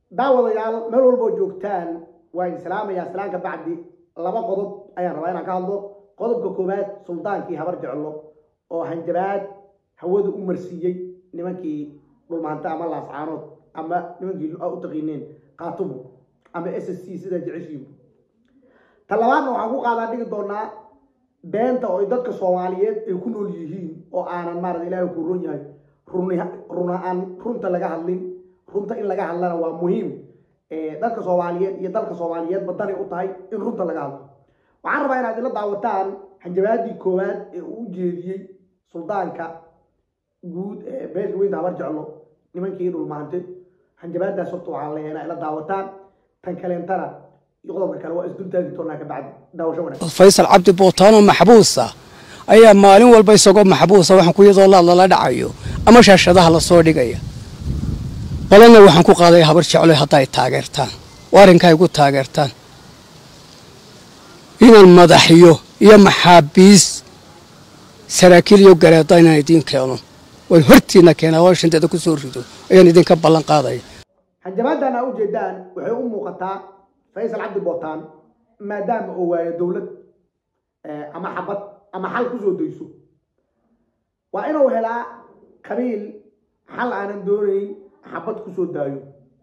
daawadayaal meel walboo joogtaan waa idin salaamayaa salaan ka bacdi laba qodob ayaan rabaa inaan ka hadlo qodobka koowaad suldaankii habar jeclo oo hanjabaad hawada u marsiiyey nimankii dhulmaanta ama laascaanood ama nimankii u taqiineen kaatumo ama s s c sida jeceshiibu ta labaadna waxaan ku qaadaa dhigi doonaa beenta oo dadka soomaaliyeed ay ku nool yihiin oo aanan maarata ilaahay ku run yahay run aan runta laga hadlin runta in laga hadlana waa muhiim dadka soomaaliyeed iyo dalka soomaaliyeed badanay u tahay in runta laga hadlo waxaan rabaa inaad ila daawataan hanjabaadii koowaad ee uu jeediyey suldaanka guud ee beesha weynta habar jeclo nimankii dhulmaante hanjabaadaas horta waxaan leeyahay inaad ila daawataan tan kaleentana iyo qodobka kale waa isdultaagi doonaa ka bacdi daawasho wanaagsan faysal cabdi bootaanoo maxbuusa ayaa maalin walba isagoo maxbuusa waxaan ku iyadoo laad lala dhacayo ama shaashadaha lasoo dhigaya badanna waxaan ku qaaday habar jeclo hadda ay taageertaan oo arrinka ay gu taageertaan inaan madaxyo iyo maxaabiis saraakiil iyo gareeda inaan idiin keeno waan hortiina keenaa oo shanteeda ku soo rido ayaan idinka ballan qaadaya hanjabaadan aa ujeedaan waxay u muuqataa faysal cabdi bootaan maadaama oo waayo dowlad ama xabad ama xal kusoo dayso waa inuu helaa qabiil xal aanan doonayn xabad kusoo daayo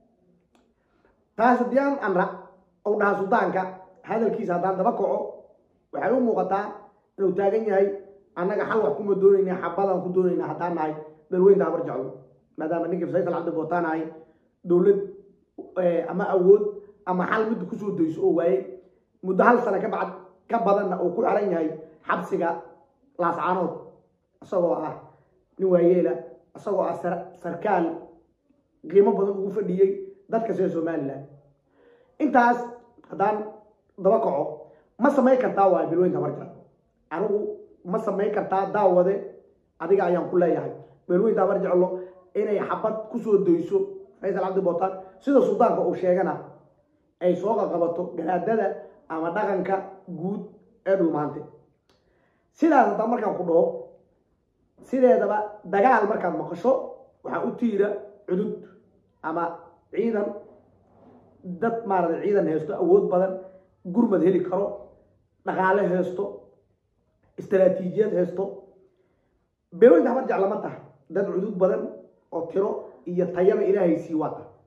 taas haddii anra ou dhaha suldaanka hadalkiisa haddaan daba kaco waxay u muuqataa inuu taagan yahay annaga xal wax kuma doonayna xabadaan ku doonayna haddaan nahay dalweynta habar jeclo maadaama ninkii faysal cabdi bootaan ahay dowlad ama awood ama xal midda kusoo dayso oo waaye muddo hal sano ka bacd ka badanna uu ku xiran yahay xabsiga laascaanood isagoo ah nin waayeela isagoo ah sarkaal qiimo badan ugu fadhiyey dadka sida somalilan intaas haddaan daba kaco ma samayn kartaa waa beelweynta habarjeclo anigu ma samayn kartaa daawade adiga ayaan ku leeyahay beelweynta habar jeclo inay xabad kusoo dayso faysal cabdi bootaan sida suldaanka uu sheegana ay soo qaqabato garaadada ama dhaqanka guud ee dhulmaante sidaas haddaan markaan ku dhaho sideedaba dagaal markaad maqasho waxaa u tiira cudud ama ciidan dad maarata ciidan haysto awood badan gurmad heli karo dhaqaale haysto istaraatiijiyad haysto beelweynta habar jeclama tahay dad cudud badan oo tiro iyo tayaba ilaahay sii waa tahay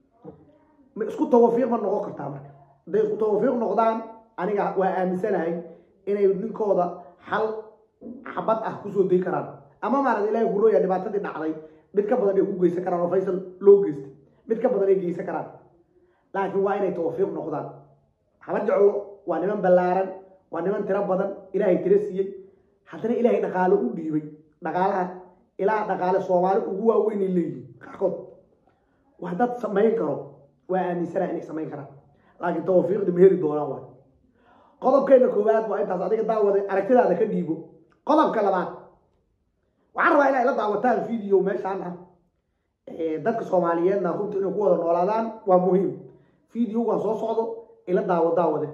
ma isku tawafiiq ma noqon kartaa marka hadday isku tawafiiq noqdaan aniga waa aaminsanahay inay ninkooda xal xabad ah kusoo day karaan ama maarata ilahay kurooya dhibaatadii dhacday mid ka badan ay ku geysan karaan oo faysal loo geystay mid ka badan ay geysan karaan laakiin waa inay tawafiiq noqdaan habar jeclo waa niman ballaaran waa niman tiro badan ilaahay tiro siiyey haddana ilaahay dhaqaalo u dhiibay dhaqaalaha ilaa dhaqaale soomaali ugu waaweynay leeyihin qaarkood wax dad samayn karo waa aaminsanaha inay samayn karaan laakiin tawafiiqda ma heli doonaan waay qodobkeena koowaad waa intaas adiga daawada aragtidaada ka dhiibo qodobka labaad waxaan rabaa inay la daawataan video meeshaan ah dadka soomaaliyeedna runta inay ku wada noolaadaan waa muhiim videogan soo socdo ila daawo daawade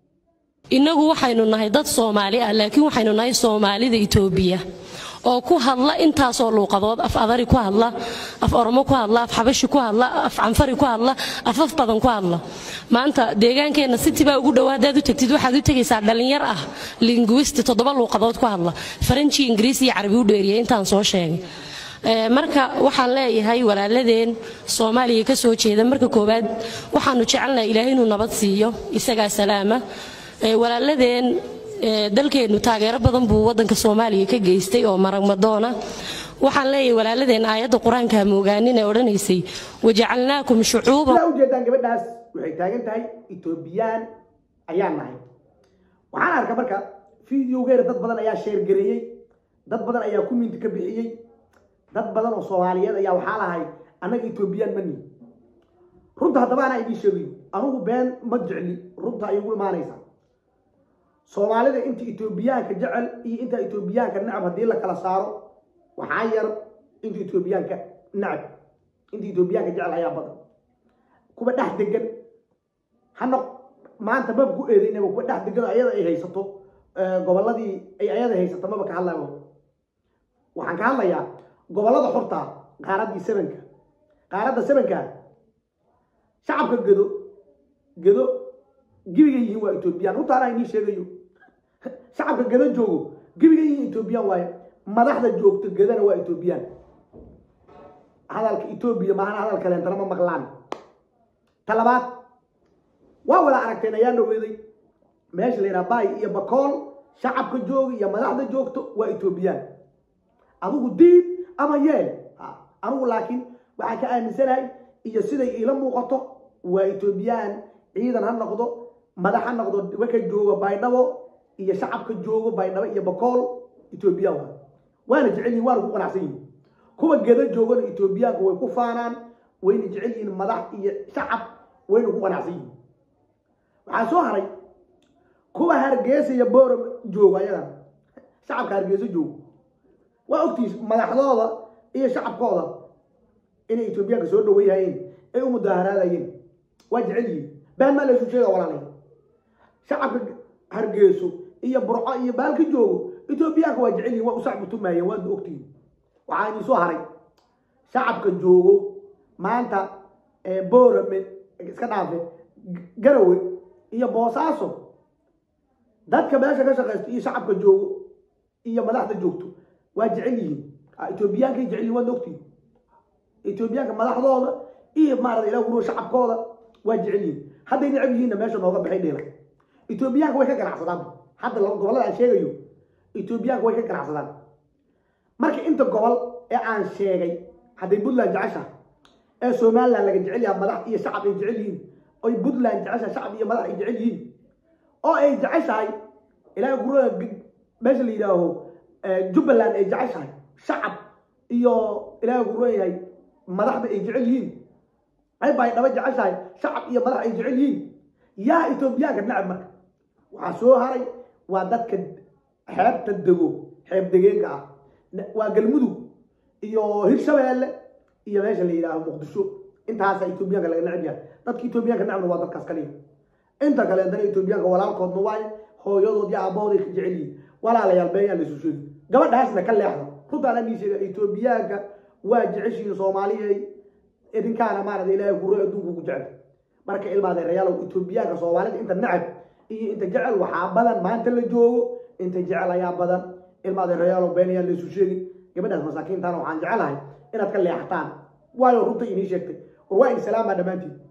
innagu waxaynu nahay dad soomaali ah laakiin waxaynu nahay soomaalida itoobiya oo ku hadla intaasoo luuqadood af adari ku hadla af oromo ku hadla af xabashi ku hadla af canfari ku hadla afaf badan ku hadla maanta deegaankeenna sitibaa ugu dhow haddaad u tagtid waxaad u tegaysaa dhallinyar ah linguisti toddoba luuqadood ku hadla faranji ingiriis iyo carabi u dheeriya intaan soo sheegay marka waxaan leeyahay walaaladeen soomaaliya ka soo jeeda marka koowaad waxaanu jecelnahay ilaahay inuu nabad siiyo isagaa salaama walaaladeen dalkeennu taageero badan buu wadanka soomaaliya ka geystay oo maragmadoona waxaan leeyahay walaaladeen aayadda qur-aanka hamogaanin ee odhanaysay wajacalnaakum shucuuban sidaa ujeedaan gabadhaas waxay taagan tahay etoobiyaan ayaan nahay waxaan arka marka videogeeda dad badan ayaa sheergareeyey dad badan ayaa kuminti ka bixiyey dad badan oo soomaaliyeed ayaa waxaa lahay annaga etoobiyaan mani runta haddaba anaa idiin sheegayo anugu been ma jecli runta ay ugu imaanaysaa soomaalida inta etoobiyaanka jecel iyo inta etoobiyaanka necab haddii la kala saaro waxaa yar inta etoobiyaanka necab inta etoobiyaanka jecel ayaa badan kuwa dhex degan hana maanta maba ku eedaynaba kuwa dhex degan ayada ay haysato gobolladii ay ayada haysato maba ka hadlaya waxaan ka hadlayaa gobollada xorta qaaraddii sebanka qaaradda sebanka shacabka gedo gedo gebiga yihiin waa etoobiyaan runtaana inii sheegayo shacabka gedo joogo gebiga yihiin etoobiyaan waaye madaxda joogta gedana waa etoobiyaan hadalka etoobiya maahana hadal kaleentana ma maqlaan ta labaad waa wada aragteen ayaa dhaweeday meesha la yidhaha baay iyo bakool shacabka jooga iyo madaxda joogto waa etoobiyaan adigu diid ama yeel anigu laakiin waxaan ka aaminsanahay iyo siday iila muuqato waa etoobiyaan ciidan ha noqdo madax ha noqdo waka jooga baydhabo iyo shacabka joogo baydhabo iyo bakool etoobiyaan waa waana jecel yihin waana ku qanacsan yihin kuwa geda joogana etoobiyaanka way ku faanaan wayna jecel yihiin madax iyo shacab wayna ku qanacsan yihin waxaa soo haray kuwa hargeysa iyo boora joogo ayadan shacabka hargeysa joogo waa ogtiis madaxdooda iyo shacabkooda inay etoobiyaanka soo dhaweeyahayeen ay u mudaaharaadayeen waa jecel yihiin baan maa laysu sheega walaalay shacabka hargeyso iyo burco iyo baalka joogo etoobiyaanka waa jecel yihin waa u sacbutumaayeen waadna ogtihiin waxaa idin soo haray shacabka joogo maanta boorame iska dhaafe garawe iyo boosaaso dadka meesha ka shaqaysto iyo shacabka joogo iyo madaxda joogto waa jecel yihiin etoobiyaankay jecel yihin waadna ogtihiin etoobiyaanka madaxdooda iyo maarata ilah wuro shacabkooda waa jecel yihiin hadday necab yihiinna meesha nooga baxay dheela etoobiyaanka way ka ganacsadaan hadda gobollada aan sheegayo etoobiyaanka way ka ganacsadaan marka inta gobol ee aan sheegay hadday puntland jeceshaha ee somaliland laga jecel yaha madax iyo shacab ay jecel yihiin oy puntland jeceshaha shacab iyo madax ay jecel yihiin oo ay jeceshahay ilaahay gurada meesha la yidhaaho jubbaland ay jeceshahay shacab iyo ilaahay guro yahay madaxda ay jecel yihiin ay baydhabo jeceshahay shacab iyo madax ay jecel yihiin yaa etoobiyaanka nacab marka waxaa soo haray waa dadka xeebta dego xeeb degeenka ah waa galmudug iyo hirshabeelle iyo meesha la yidhaaho muqdisho intaasa etoobiyaanka laga necab yahay dadka etoobiyaanka necabna waa dadkaas kaliya inta kaleetana etoobiyaanka walaalkoodna waaye hooyadood iyo aabahooday ka jecel yihiin walaalayaal beenyaa laysu sheegi gabadhaasna ka leexda runtaan anii sheega etoobiyaanka waa jeceshihiin soomaaliyay idinkaana maarata ilaahay guro adduunku ku jecel marka ilmaadeerayaalow etoobiyaanka soomaalida inta necab iyo inta jecel waxaa badan maanta la joogo inta jecel ayaa badan ilmaadeerayaalow beenayaa laysu sheegin gabadhaas masaakiintaana waxaan jecelahay inaad ka leexataan waayo runta inii sheegtay war waa in salaamaa dhammaantiin